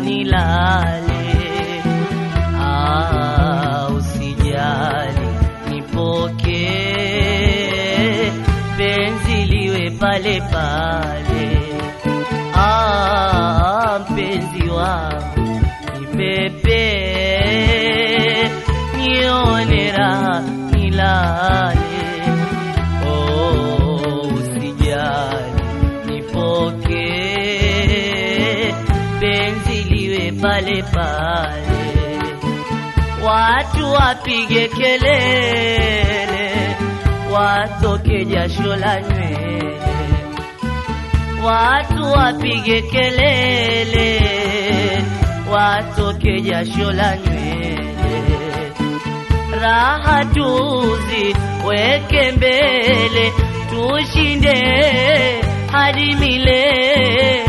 nilale. Ah, usijali nipokee, penzi liwe pale pale. Ah, mpenzi wangu nipepe, nione raha nilale. Oh, usijali nipokee, penzi liwe pale pale watu wapige kelele, watoke jasho la nywele, watu wapige kelele, watoke jasho la nywele, raha tuzi weke mbele, tushinde hadi milele.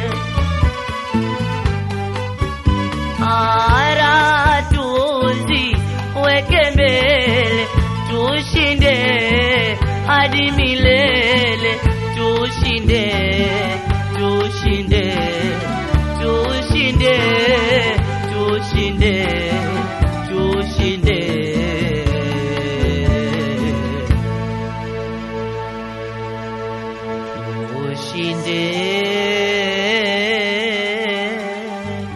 ara tuzi weke mbele tushinde hadi milele tushinde tushinde tushinde tushinde tushinde tushinde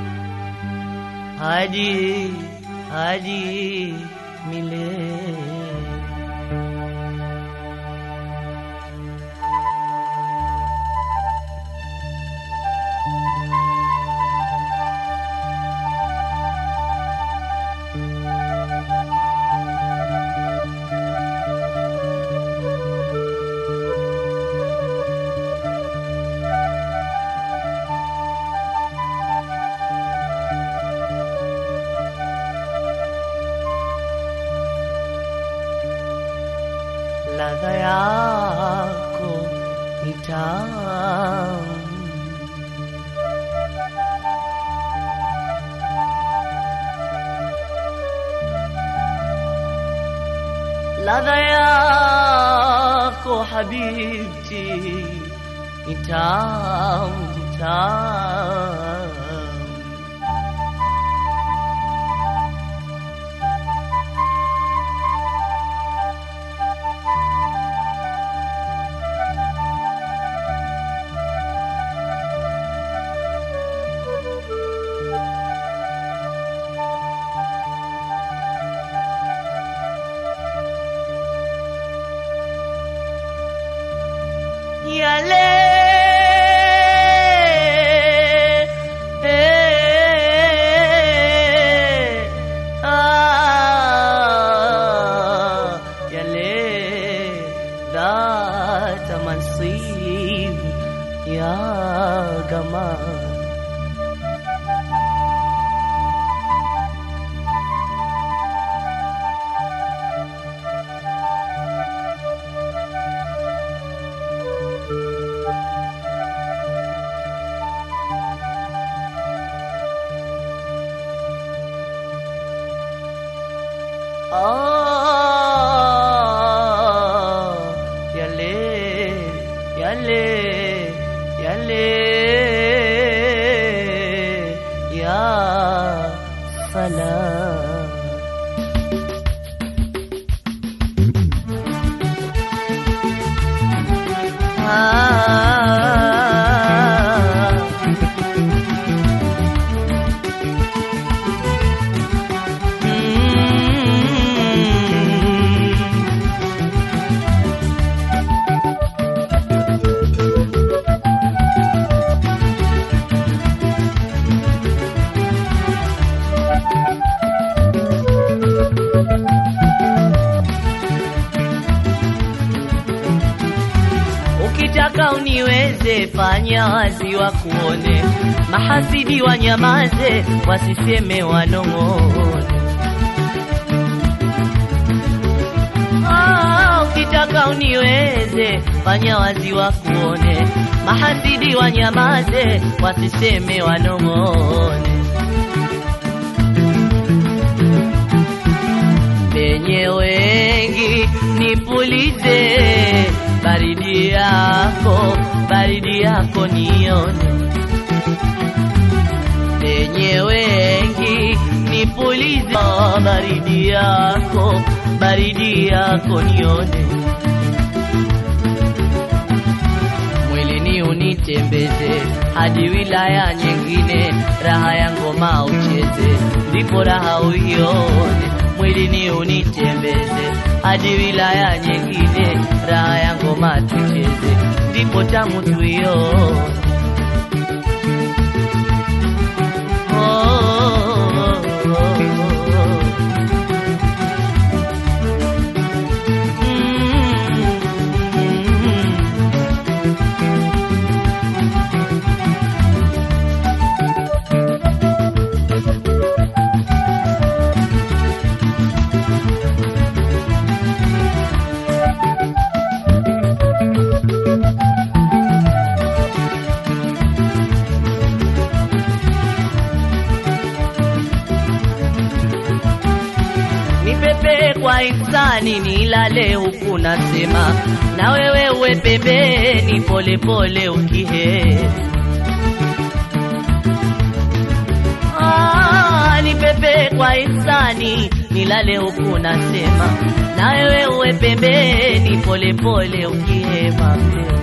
hadi hadi milele. ladha yako ni tamu, ladha yako habibti ni tamu, ni tamu. yale eh, ah, yale dhata mansib ya gamal Ah, yale, yale, yale, ya salam. Ah, mm. Ukitaka uniweze, fanya wazi wa kuone, mahasidi wanyamaze, wasiseme wanong'one. Ah, ukitaka uniweze, fanya wazi wa kuone, mahasidi wanyamaze, wasiseme wanong'one. penye wengi nipulize baridi yako baridi yako nione wenye wengi nipulize baridi yako baridi yako nione mwilini unitembeze hadi wilaya nyingine raha ya ngoma ucheze ndipo raha uione mwilini unitembeze hadi wilaya nyingine raha ya ngoma tucheze ndipo tamu tuione nipepe kwa insani nilale huku nasema na wewe uwe pembeni polepole ukihe Ah, nipepe kwa insani nilale huku nasema na wewe uwe pembeni polepole ukihema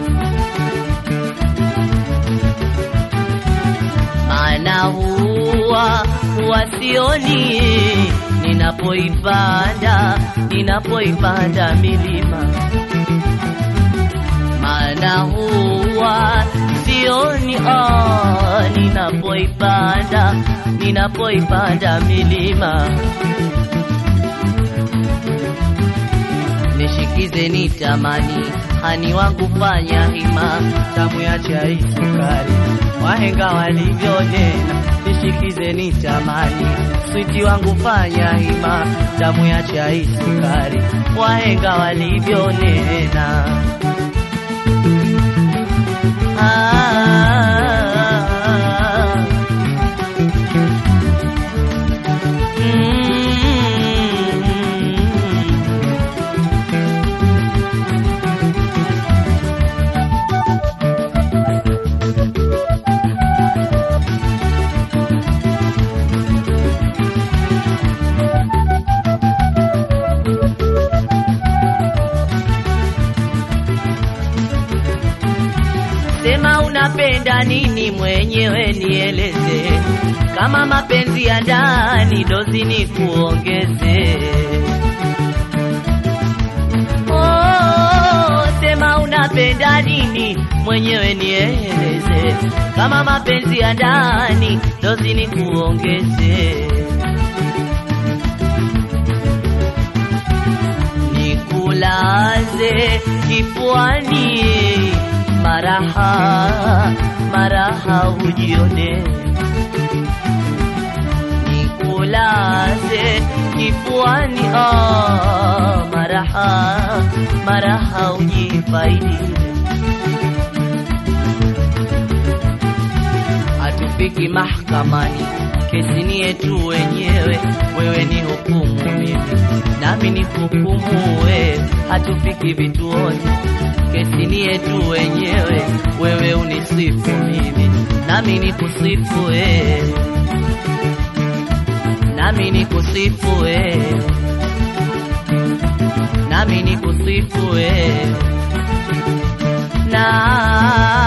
maana huwa huwa sioni ninapoipanda ninapoipanda milima maana huwa sioni ah, ninapoipanda ninapoipanda milima nishikize nitamani hani wangu fanya hima tamu ya chai sukari wahenga walivyonena nishikize nitamani switi wangu fanya hima tamu ya chai sukari wahenga walivyonena ah, mm, Sema unapenda nini mwenyewe nieleze, kama mapenzi ya ndani dozi ni kuongeze. Oh, sema unapenda nini mwenyewe nieleze, kama mapenzi ya ndani dozi ni kuongeze. Nikulaze kifuani maraha maraha ujione nikulaze kifuani ah, maraha maraha ujifaidi hatufiki mahakamani kesi ni yetu wenyewe wewe ni hukumu mimi nami ni hukumu wewe hatufiki vituoni kesi ni yetu wenyewe, wewe unisifu mimi, nami nikusifu wewe, nami nikusifu wewe, nami nikusifu wewe na